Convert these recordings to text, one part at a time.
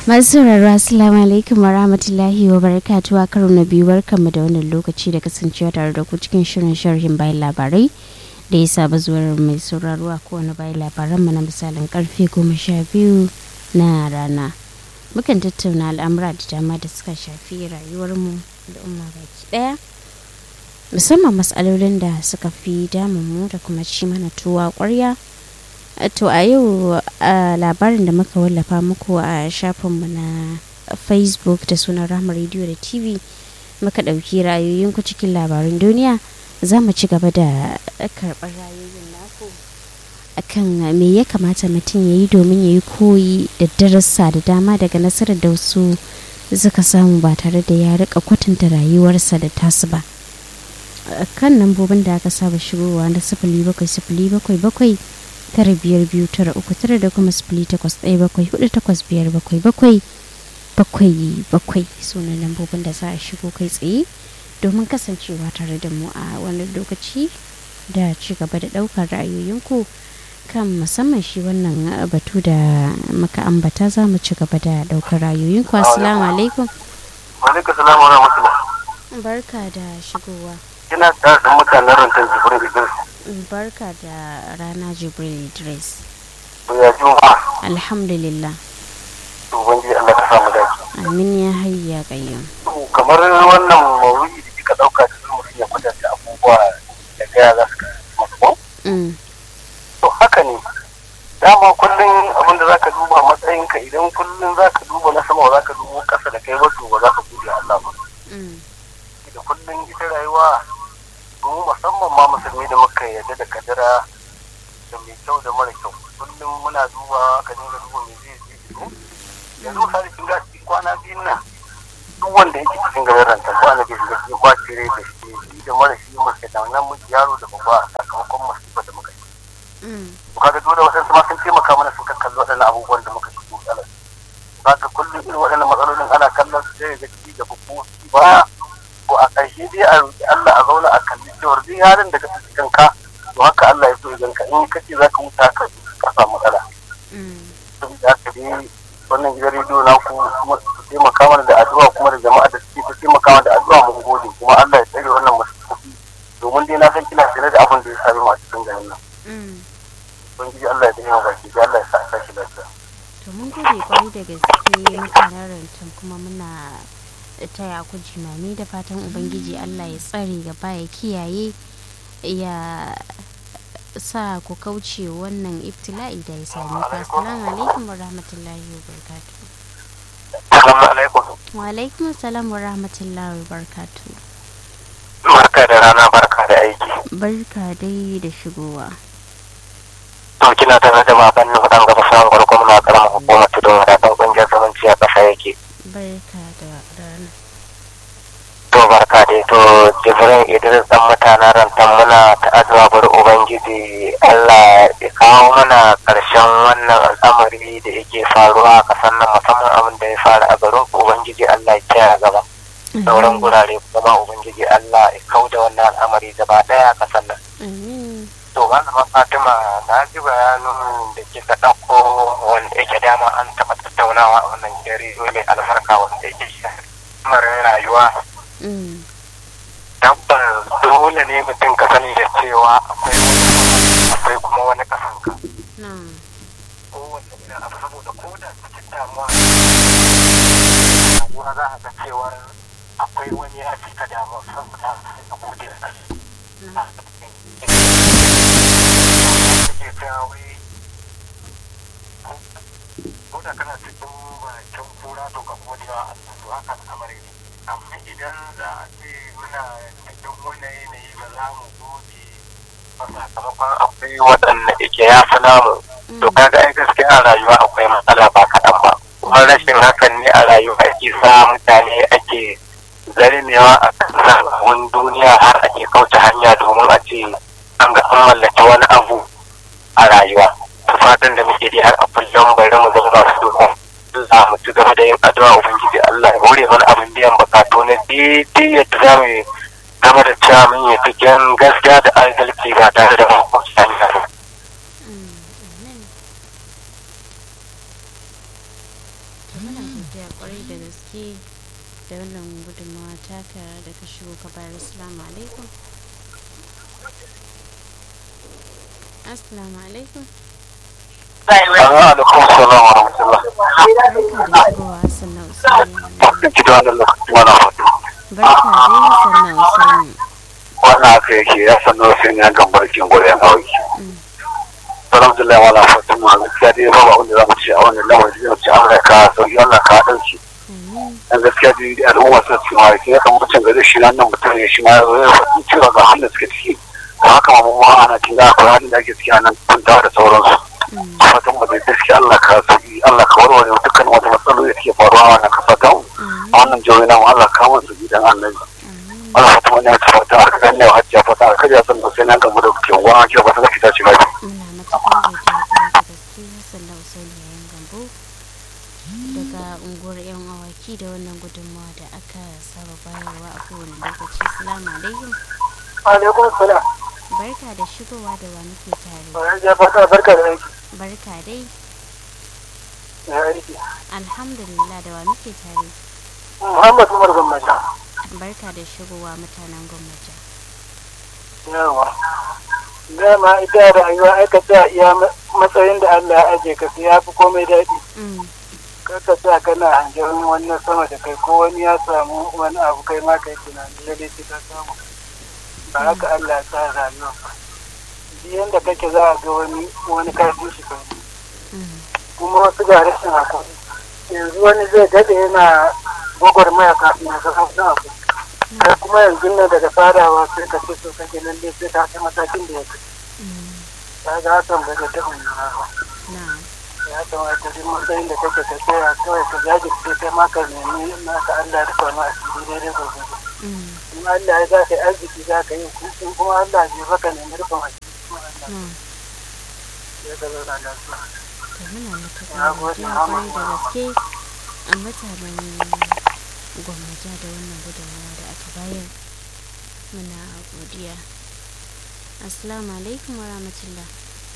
masu sauraro assalamu alaikum wa rahmatullahi wa barakatuhu a karo na biyu barkanmu da wannan lokaci da kasancewa tare da ku cikin shirin sharhin bayan labarai da ya saba zuwar mai sauraro a kowane bayan labaran mu na misalin karfe goma sha biyu na rana mukan tattauna al'amura da dama da suka shafi rayuwarmu da umma baki daya musamman matsalolin da suka fi damun mu da kuma ci mana tuwa kwarya to a yau labarin da muka wallafa muku a shafinmu na facebook da sunan rahama radio da tv muka ɗauki ra'ayoyinku cikin labarin duniya za mu ci gaba da karɓar ra'ayoyin naku akan me ya kamata mutum ya yi domin ya yi koyi da darasa da dama daga nasarar da wasu suka samu ba tare da ya rika kwatanta rayuwarsa da tasu ba kan lambobin da aka saba shigowa na sifili bakwai sifili bakwai bakwai tara biyar biyu tara uku tara da kuma sifili takwas ɗaya bakwai hudu takwas biyar bakwai bakwai bakwai bakwai sunan lambobin da za a shigo kai tsaye domin kasancewa tare da mu a wani lokaci da ci gaba da ɗaukar ra'ayoyinku kan musamman shi wannan batu da muka ambata za mu ci gaba da ɗaukar ra'ayoyinku assalamu alaikum alaikum salam wa rahmatullah barka da shigowa ina da mutanen rantar jibirin idris barka da rana jibril idris ya juma alhamdulillah to ubangiji Allah ka samu dace amin ya hayya qayyum kamar wannan mawuyi da kika dauka da zuwa mutum ya kwatanta abubuwa da gaya za su kasance ko to haka ne dama kullum abin da zaka duba matsayinka idan kullum zaka duba na sama zaka duba kasa da kai ba to ba za ka gode Allah ba da kullum ita rayuwa mu musamman ma musulmi da muka yarda da kadara da mai kyau da mara kyau kullum muna duba ka dinga duba me zai zai yanzu misali kin ga kwana biyun nan duk wanda yake cikin garin ranta ko ana bai shiga cikin kwaci rai da shi shi da mara shi muka da nan muke yaro da babba a sakamakon masifa da muka yi to kaga dole waɗansu ma sun taimaka mana sun kalli waɗannan abubuwan da muka shigo matsalar kaga kullum irin waɗannan matsalolin ana kallon su sai ga ci gaba ko ci baya ko a ƙarshe dai a roƙi Allah a zauna a kalli cewar duk halin da ka tafi kanka to haka Allah ya so ya ganka in kace za ka wuta ka ka samu matsala saboda haka dai wannan gidan rediyo na ku su taimaka mana da addu'a kuma da jama'a da suke ta taimaka mana da addu'a mun gode kuma Allah ya tsare wannan masallaci domin dai na san kina tare da abin da ya sami mu a cikin garin nan ubangiji Allah ya tsare baki da Allah ya sa ka shi lafiya to mun gode kwarai da gaske mutanen rancen kuma muna taya ku jimami da fatan ubangiji Allah ya tsare gaba ya kiyaye ya sa ku kauce wannan ibtila'i da ya sami ku assalamu alaikum wa rahmatullahi wa barakatuh assalamu alaikum wa alaikum assalam wa rahmatullahi wa barakatuh barka da rana barka da aiki barka dai da shigowa to kina tare da baban nuhu dan gaba samun farko muna karamar hukumar tudun wadatan kungiyar zumunci a ƙasa yake barka da rana to barka dai to jibrin idris dan mutanen rantan muna ta addu'a bari ubangiji allah ya kawo mana karshen wannan al'amari da yake faruwa a kasan nan musamman abin da ya faru a garin ubangiji allah ya kiyaye gaba sauran gurare kuma ubangiji allah ya kau da wannan al'amari gaba daya a kasan nan to malama fatima na ji bayanin da kika ɗauko wanda yake dama an taɓa tattaunawa a wannan jere mai albarka wanda yake lamarin rayuwa tabbas dole ne mutum ka sani da cewa akwai wani akwai kuma wani kasanka kowanne irin abu saboda ko da cikin damuwa rayuwa za a ga cewa akwai wani ya fi ka damuwa saboda ka gode da ko da kana cikin bakin kura to ka gode wa Allah to haka al'amari ne amma idan za a ce muna cikin wani yanayi ba za mu gode ba sakamakon akwai waɗanda ike ya fi namu to kaga ai gaskiya a rayuwa akwai matsala ba kaɗan ba kuma rashin hakan ne a rayuwa ake sa mutane ake zarmewa a kan sabon duniya har ake kauce hanya domin a ce an ga an mallaki wani abu a rayuwa ta fatan da muke dai har a kullum bari mu zama su domin za mu ci gaba da yin addu'a ubangiji Allah ya hore mana abin biyan bukatu na daidai yadda za mu gaba da cewa mun yi cikin gaskiya da adalci ba tare da makwabci hanya ba. muna godiya kwarai da gaske da wannan gudunmawa taka da ka shigo ka bayar assalamu alaikum assalamu alaikum alaikum salam wa rahmatullah barka da shigowa sannan usaini ki da wannan lokaci mana fatu barka dai sannan usaini wannan haka yake ya san da wasu ya gan barkin gore ya kawai Mm. alhamdulillah wala fatu ma gaskiya dai ba abin da za mu ce a wannan lamarin da ce Allah ka sauki Allah ka dauki amin dan gaskiya dai al'umma suna cikin wani ya kamata mutum gari shi nan mutum ya shi ma ya zo ya faɗi cewa ga hannun suke ciki da haka ma mu ma ana kin ga akwai halin da ake ciki a nan kuntawa da sauransu Mm. fatan mu da gaskiya Allah ka sauki Allah ka warware dukkan wata matsaloli da ke faruwa a wannan kasa ta mu a amin wannan jihohi na mu Allah ka mu su gidan annabi amin Allah fata wani ya fata a kan ne hajjiya fata a kaja san da sai na gamu da kuke wa ke ba ta zaki ta ci lafiya muna matuƙar godiya kwarai da gaske sannan usaini yayin gambo daga unguwar yan awaki da wannan gudunmawa da aka saba bayarwa a kowane lokaci salamu alaikum alaikum salam barka da shigowa da wa muke tare bayan ya fata barka da aiki barka dai ya aiki alhamdulillah da wa muke tare muhammad umar gwamnati barka da shigowa mutanen gwamnati yawa dama ita rayuwa aka sa iya matsayin da allah ya aje ka ya fi komai daɗi Mm, kaka sa kana hangen wannan sama da kai ko wani ya samu wani abu kai ma kai tunani lalle sai ka samu ba haka allah ya sa rayuwa ba duk yanda kake za a ga wani wani karfi shi kai mm, kuma wasu ga rashin hakuri yanzu wani zai daɗe yana gwagwarmaya kafin ya zama wani abu kai kuma yanzu nan daga farawa sai ka ce so kake lalle sai ka kai matakin da ya kai mm, ka ga hakan ba zai taɓa yiwuwa ba na ya kamata duk matsayin da kake ka tsaya kawai ka jajirce kai ma ka nemi naka Allah ya rufa ma asiri daidai gwagwado mm, in Allah ya za ka yi arziki za ka yi in kuma Allah ya baka nemi rufin asiri kuma Allah na ya ka zauna lafiya to muna matuƙar Na gode, godiya Muhammad. kwarai da gaske a mutanen gwamnati da wannan gudunmawa da aka bayar muna godiya assalamu alaikum wa rahmatullah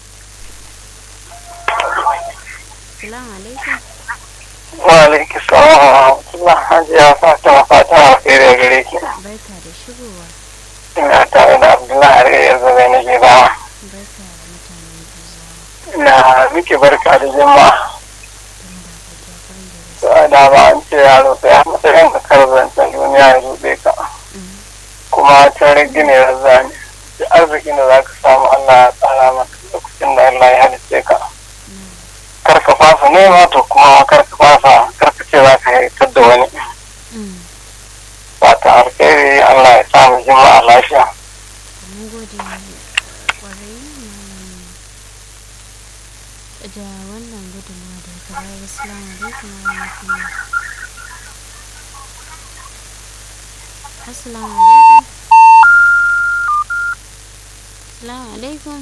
assalamu alaikum wa alaikum salam wa rahmatullah hajiya fatima fatima alheri gare ki barka da shigowa ina tare da abdullahi alheri yanzu zai na gida barka da mutanen gizawa ina miki barka da jama'a da muna godiya kwarai da gaske to a dama an ce yaro sai a matsayin ka karzancin duniya ya rube ka Mm, kuma ta rage ne razani da arzikin da za ka samu allah ya tsara maka lokacin da allah ya halice ka mm, kar ka fasa nema to kuma kar ka fasa kar ka ce za ka haifar da wani mm. fata alkhairi allah ya samu jima'a lafiya mun gode kwarai mm, da wannan gudunmawa da ka bayar assalamu alaikum wa rahmatullah assalamu alaikum assalamu alaikum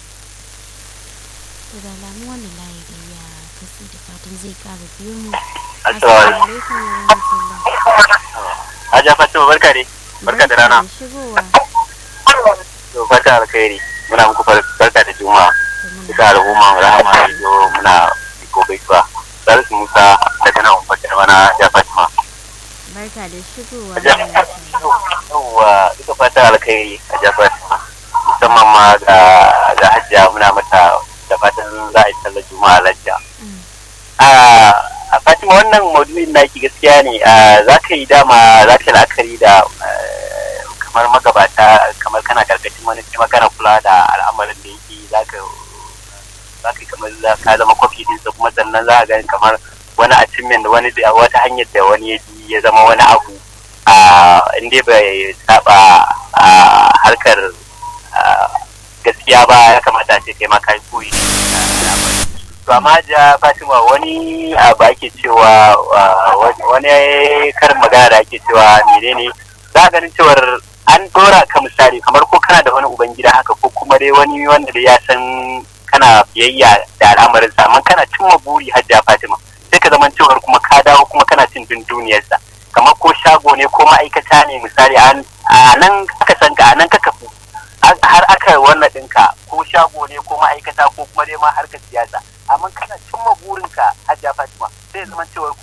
to da alamu wannan layi da ya katse da fatan zai kara biyo mu assalamu alaikum wa rahmatullah Hajiya Fatima barka ne. Barka da rana. da shigowa To fata alkhairi. Muna muku far- barka da juma'a. to muna Duka al'umma rahama radio muna iko gaisuwa. Salisu Musa daga nan Fatar mana Hajiya Fatima. barka da shigowa Hajiya wannan shirin. Yawwa duka fata alkhairi Hajiya Fatima. Musamman ma ga ga Hajiya muna mata da fatan za a yi sallar juma'a lafiya. Mm, a fatima wannan maudu'in naki gaskiya ne za ka yi dama za ka yi la'akari da eh, kamar magabata kamar kana karkashin wani kuma kana kula da al'amarin da yake za ka za ka yi kamar za ka zama kwafi dinsa kuma sannan za ka gani kamar wani achievement da wani da wata hanyar da wani ya ji ya zama wani abu a inda bai saba a harkar ah, gaskiya ba ya kamata a ce kai ma kai koyi da al'amarin to amma ja fatima wani abu ake cewa uh, wani- wani karin magana da ake cewa menene za a ganin cewar an dora ka misali kamar ko kana da wani ubangida haka ko kuma dai wani wanda da ya san kana biyayya da al'amarin sa amma kana cimma buri hajja fatima sai ka zaman cewar kuma ka dawo kuma kana cin dun duniyarsa kamar ko shago ne ko ma'aikata ne misali an- a nan aka san ka a nan ka kafu har- har aka wannan ɗinka ko shago ne ko ma'aikata ko kuma dai ma harkar siyasa amma kana cimma burinka hajja fatima sai ya zama cewar kuma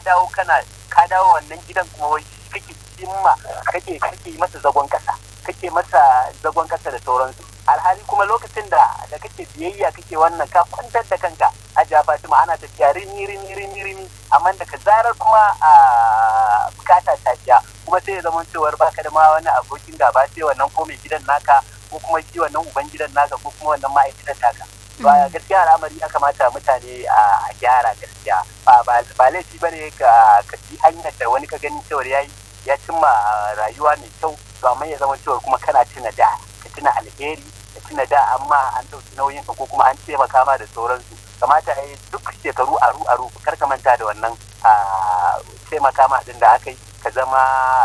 dawo kana ka dawo wannan gidan kuma wai kake cimma kake kake masa zagon kasa kake masa zagon kasa da sauransu alhali kuma lokacin da da kake biyayya kake wannan ka kwantar da kanka a Fatima ana tafiya rini rini rini rini amma daga zarar kuma a bukata ta biya kuma sai ya zama cewar baka da ma wani abokin gaba sai wannan ko mai gidan naka ko kuma shi wannan uban gidan naka ko kuma wannan ma'aikatan naka ba gaskiya al'amari ya kamata mutane a gyara gaskiya ba laifi ba ne ka ci hanyar da wani ka gani cewar ya ya cimma rayuwa mai kyau to amma ya zama cewar kuma kana tuna da ka tuna alheri ka tuna da amma an ɗauki nauyin ka ko kuma an taimaka ma da sauransu kamata a yi duk shekaru aru aru kar ka manta da wannan taimaka ma din da aka yi ka zama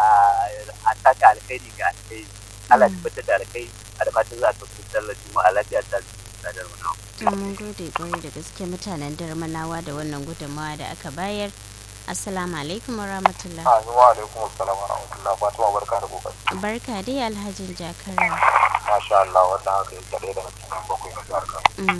a saka alheri ga alheri Allah ya tabbatar da alheri a da fatan za a tafi sallar juma'a lafiya ta sadar wani mun gode kwarai da gaske mutanen darmanawa da wannan gudunmawa da aka bayar assalamu alaikum wa rahmatullah wa alaikum assalam wa rahmatullah fatima barka da kokari barka dai alhajin jakara masha Allah wannan haka yake ɗaya daga cikin bakwai na jihar Kano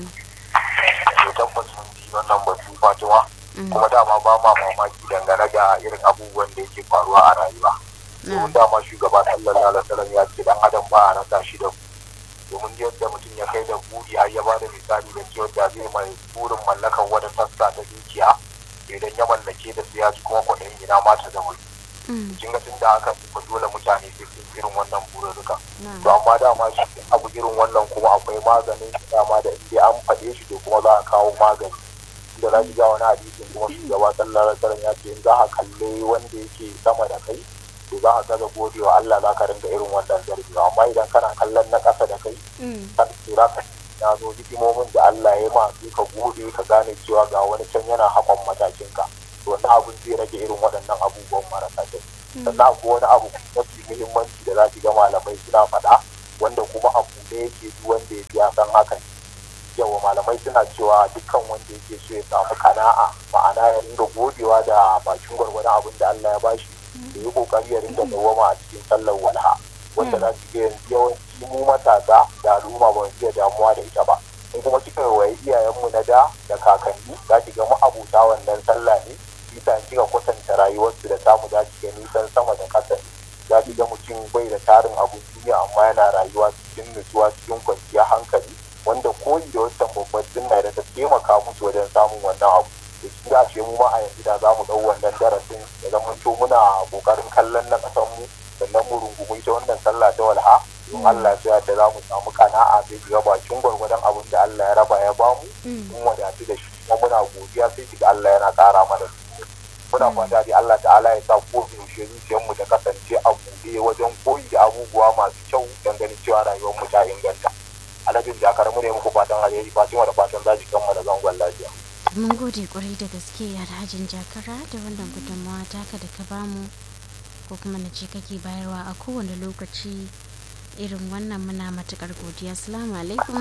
to tabbas mun ji wannan batu fatima kuma dama ba ma mamaki dangane da irin abubuwan da yake faruwa a rayuwa domin dama shugaba sallallahu alaihi wasallam ya ce dan adam ba a rasa shi da domin yadda mutum ya kai da buri har ya bada misali da cewa da zai mai burin mallakar wani sassa ta dukiya idan ya mallake da su ya ji kuma kwaɗayin ina ma ta zama kin ga tun da haka ba dole mutane sai sun irin wannan bururruka to amma dama shi abu irin wannan kuma akwai maganin dama da inda an faɗe shi to kuma za a kawo magani da za ki ga wani hadisin kuma shugaba sallallahu alaihi wasallam ya ce in za ka kalle wanda yake sama da kai to za ka gaza godewa Allah za ka ringa irin wannan zargewa amma idan kana kallon na ƙasa da kai kan tsira ka gano hikimomin da Allah ya ma sai ka gode ka gane cewa ga wani can yana hakon matakin ka to wannan abun zai rage irin waɗannan abubuwan marasa kyau sannan akwai wani abu mafi muhimmanci da za ki ga malamai suna faɗa wanda kuma abu da yake duk wanda ya ya san hakan yawa malamai suna cewa dukkan wanda yake so ya samu kana'a ma'ana ya ringa godewa da bakin gwargwadon abin da Allah ya bashi da yi kokari ya ringa dawama a cikin sallar walha wanda za su ga yawanci mu matasa da al'umma ba su damuwa da ita ba in kuma kika waye iyayenmu na da da kakanni za ki ga ma'abuta wannan sallah ne bisa kika kwatanta rayuwarsu da samu za ki ga nisan sama da ƙasa ne za ki ga mutum bai da tarin abun duniya amma yana rayuwa cikin nutsuwa cikin kwanciyar hankali wanda koyi da wancan babban sunna da ta taimaka musu wajen samun wannan abu da shi da ce mu ma a yanzu da za mu ɗau wannan darasin da zaman to muna ƙoƙarin kallon na ƙasar mu sannan mu rungumi ita wannan sallah ta walha in Allah ya da za mu samu kana'a sai ga bakin gwargwadon abin da Allah ya raba ya bamu mun wadatu da shi kuma muna godiya sai kiga Allah yana ƙara mana muna fata dai Allah ta'ala ya sa ko yaushe zuciyarmu ta kasance a buɗe wajen koyi da abubuwa masu kyau don ganin cewa rayuwar mu ta inganta alhajin jakar mu ne muku fatan alheri fatima da fatan za ki kammala zangon lafiya mun gode kwarai da gaske alhajin jakara da wannan gudunmawa taka da ka bamu ko kuma na ce kake bayarwa a kowane lokaci irin wannan muna matukar godiya assalamu alaikum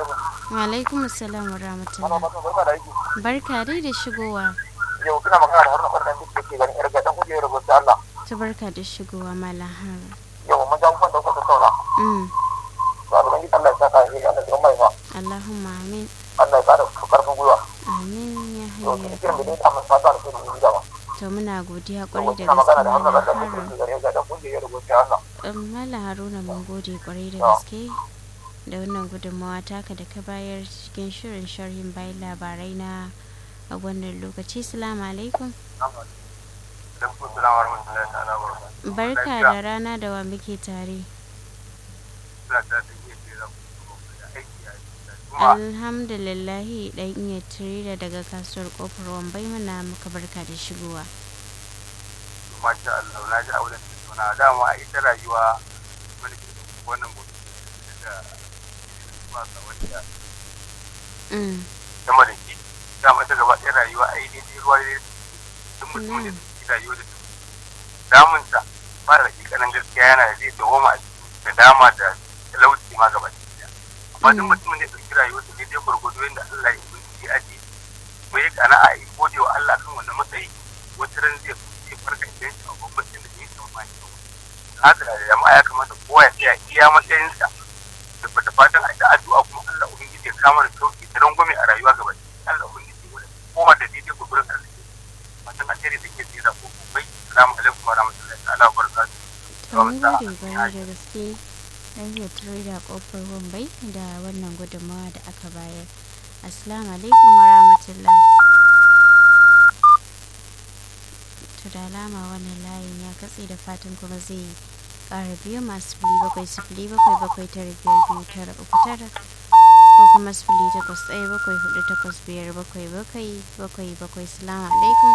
wa alaikum assalam wa rahmatullah barka dai da shigowa yau kina magana da haruna kwanan da ke ganin irga dan kujerar rubuta Allah ta barka da shigowa malam har yau mun ga mun da kuka saura mm to Allah ya Allah ya saka ni Allah ya mai fa Allahumma amin Allah ya kada ku karfin gwiwa amin ya yau hayya kike da ta mun fata da ku da gaba to muna godiya kwarai da kina magana da haruna gaske kwanan malam da har ke ganin irga dan kujerar rubuta Allah Mala Haruna mun gode kwarai da gaske da wannan gudunmawa taka da ka bayar cikin shirin sharhin bayan labarai na a wannan lokaci. Salamu alaikum. Barka da rana da wa muke tare. Alhamdulillahi dan iya tireda daga kasuwar kofar wambai muna muka barka da shigowa. masha Allah na ji auren da suna dama a ita rayuwa wani ke wannan mutum da ba sa wanda Mm, sama da shi dama ta gaba ɗaya rayuwa a yi daidai ruwa da duk mutum da suke rayuwa da su damunsa ba da hakikanin gaskiya yana da zai dawoma a cikin da dama da talauci ma gaba ɗaya amma duk mutumin da ya ɗauki rayuwa da daidai gwargwado yadda Allah ya yi ya aje ko ya kana a yi gode wa Allah kan wannan matsayi wata ran zai zai farka idan shi a gwamnatin da ya tsammani haka da jama'a ya kamata kowa ya tsaya iya matsayinsa da fata fatan a ta addu'a kuma Allah ubangiji ya kama da sauki da rangwame a rayuwa gaba Allah ubangiji ya kowa da daidai gurgurin arziki fatan alheri da ke mun gode kwarai da gaske ɗan trader kofar wambai da wannan gudunmawa da aka bayar assalamu alaikum wa rahmatullah to da alama wannan layin ya katse da fatan kuma zai ƙara biyu masu fili bakwai sifili bakwai bakwai tara biyar biyu tara uku tara ko kuma sifili takwas ɗaya bakwai hudu takwas biyar bakwai bakwai bakwai bakwai salamu alaikum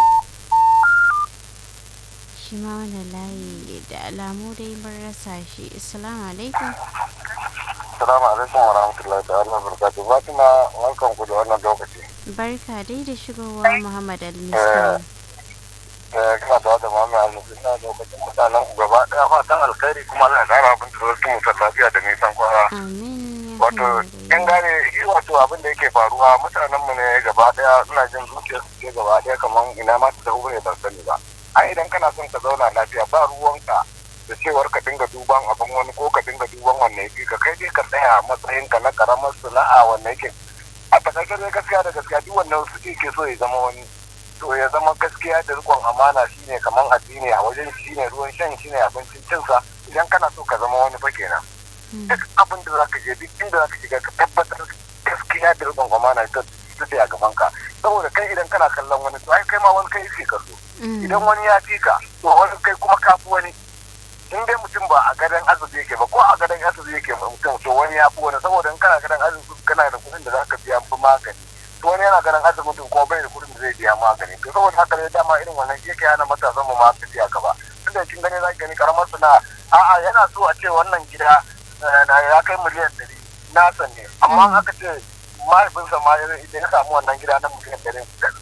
shi ma wannan layi da alamu dai mun rasa shi assalamu alaikum Assalamu alaikum wa rahmatullahi ta'ala wa barakatuh. Fatima, welcome ku da wannan lokaci. barka dai da shigowa muhammad al-miskin Eh, kana da da mamaye almusu na lokacin mutanen ku gaba daya fatan alkhairi kuma Allah ya kara abin da wasu mutan lafiya da nisan kwana. amin ya Wato, kin gane shi wato abin da yake faruwa mutanen mu ne gaba daya ina jin zuciyar su ce gaba daya kamar ina ma ta hure ban sani ba. Ai idan kana son ka zauna lafiya ba ruwanka da cewar ka dinga duban abin wani ko ka dinga duban wanne yake ka kai dai ka tsaya a matsayinka na karamar sana'a wanne yake a takaice dai gaskiya da gaskiya duk wannan su ke so ya zama wani to ya zama gaskiya da rikon amana shine kamar addini a wajen shine ruwan shan shine abincin cinsa idan kana so ka zama wani fa kenan duk abin da zaka je duk inda zaka shiga ka tabbatar gaskiya da rikon amana ta ta a gaban ka saboda kai idan kana kallon wani to ai kai ma wani kai yake ka so idan wani ya fi ka to wani kai kuma ka fi wani in dai mutum ba a gadon arziki yake ba ko a gadon arziki yake mutum to wani ya fi wani saboda in kana gadon arziki kana da kuɗin da zaka biya fi magani to wani yana gadon arziki mutum ko bai da kuɗin da zai biya magani to saboda haka ne dama irin wannan yake hana matasan mu ma tafiya gaba tunda kin gani za ki gani karamar sana'a a'a yana so a ce wannan gida na ya kai miliyan ɗari nasa ne amma aka ce mahaifinsa ma idan ya samu wannan gida na miliyan ɗari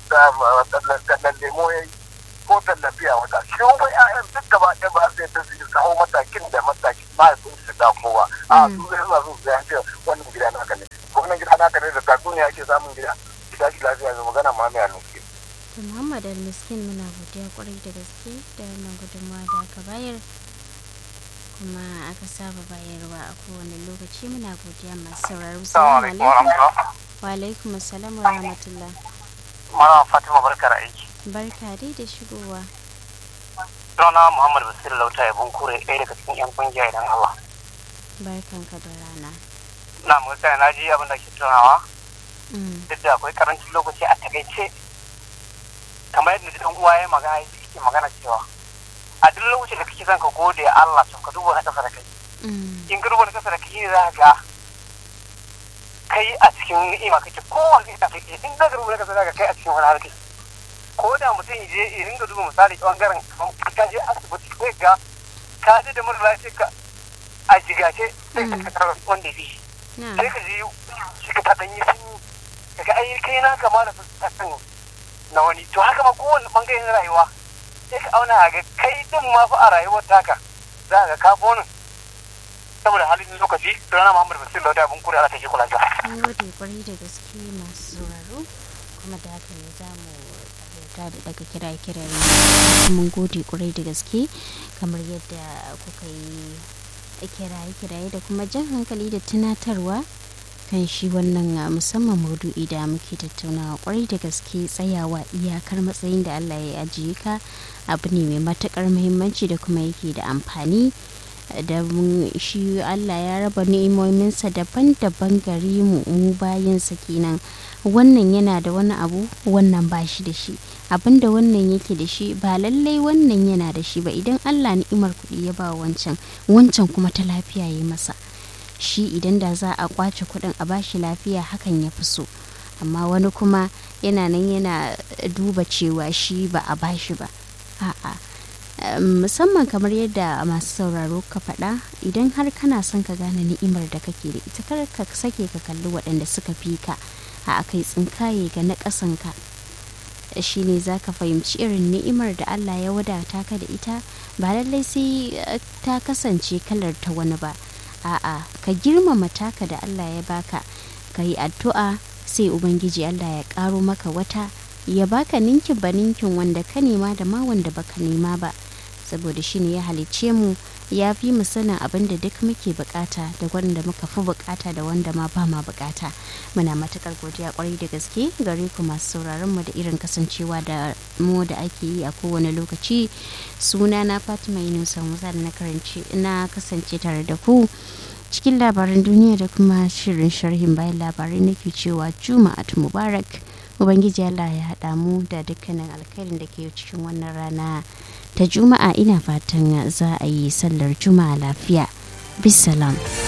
da lemo ya yi ko tallafiya wata shi wani ƴaƴan duk gaba ɗaya ba su yadda su yi kawo matakin da matakin mahaifin su da kowa a su zai suna so su yanke wannan gida naka ne ko wannan gida naka ne da tatsuniya ake samun gida gida shi lafiya ga magana ma mai nufi. to muhammad al-miskin muna godiya kwarai da gaske da wannan gudunmawa da aka bayar kuma aka saba bayarwa a kowane lokaci muna godiya masu sauraro salamu alaikum wa alaikum assalam wa rahmatullah Mana Fatima barkar aiki. barka dai da shigowa Sunana Muhammad Basir Lauta ya bunkure ɗaya daga cikin 'yan kungiya idan Allah. barkanka da rana Na mu gaskiya na ji abin da ke tunawa Mm, duk da akwai karancin lokaci a takaice kamar yadda dan uwa ya magana yake magana cewa a duk lokacin da kake son ka gode Allah to ka duba na kasa da kai mm, in ka duba na kasa da kai za ka ga kai a cikin ni'ima kake kowane ita kake in ka duba na kasa da kai a cikin wani harkar ko da mutum ya je ya ringa duba misali bangaren kamar ka je asibiti sai ga ka je da mara lafiya ka a jigace sai ka tarar wanda ya fi shi na sai ka ji shi ka taɗan yi sanyi daga ai kai na kama da fuskatan na wani to haka ma kowane bangare na rayuwa sai ka auna ga kai din ma fa a rayuwar taka za ka ka bonin saboda halin lokaci rana Muhammad Basir Lauda abin kuri ala take kula ta mun gode kwarai da gaske masu sauraro kuma da haka ne za mu tsarauta da daga kira kiraye mun gode kwarai da gaske kamar yadda kuka yi kiraye kiraye da kuma jan hankali da tunatarwa kan shi wannan a musamman maudu'i da muke tattaunawa kwarai da gaske tsayawa iyakar matsayin da allah ya ajiye ka abu ne mai matukar muhimmanci da kuma yake da amfani da mun- shi Allah ya raba ni'imominsa daban-daban gare mu mu bayansa kenan wannan yana da wani abu wannan ba shi da shi abinda wannan yake da shi ba lallai wannan yana da shi ba idan Allah ni'imar kuɗi ya ba wancan wancan kuma ta lafiya ya masa shi idan da za a kwace kuɗin a bashi lafiya hakan ya fi so amma wani kuma yana nan yana duba cewa shi ba a bashi ba a'a Um, musamman kamar yadda masu sauraro ka faɗa idan har kana son ka gane ni'imar da kake da ita kar ka sake ka kalli waɗanda suka fi ka a akai tsinkaye ga na ƙasanka shi ne za ka fahimci irin ni'imar da Allah ya wadata ka da ita ba lallai sai uh, ta kasance kalar ta wani ba a'a ka girmama taka da Allah ya baka ka yi addu'a sai ubangiji Allah ya ƙaro maka wata ya baka ninkin ba ninkin wanda ka nema da ma wanda baka nema ba saboda shi ne ya halicce mu ya fi mu sanin abin da duk muke bukata da wanda muka fi bukata da wanda ma ba ma bukata muna matukar godiya kwarai da gaske gare ku masu sauraron mu da irin kasancewa da mu da ake yi a kowane lokaci suna na fatima yunusa musa da na karanci na kasance tare da ku cikin labaran duniya da kuma shirin sharhin bayan labarai nake cewa juma'at mubarak ubangiji allah ya haɗa mu da dukkanin alkhairin da ke cikin wannan rana ta juma'a ina fatan za a yi sallar juma'a lafiya bisalam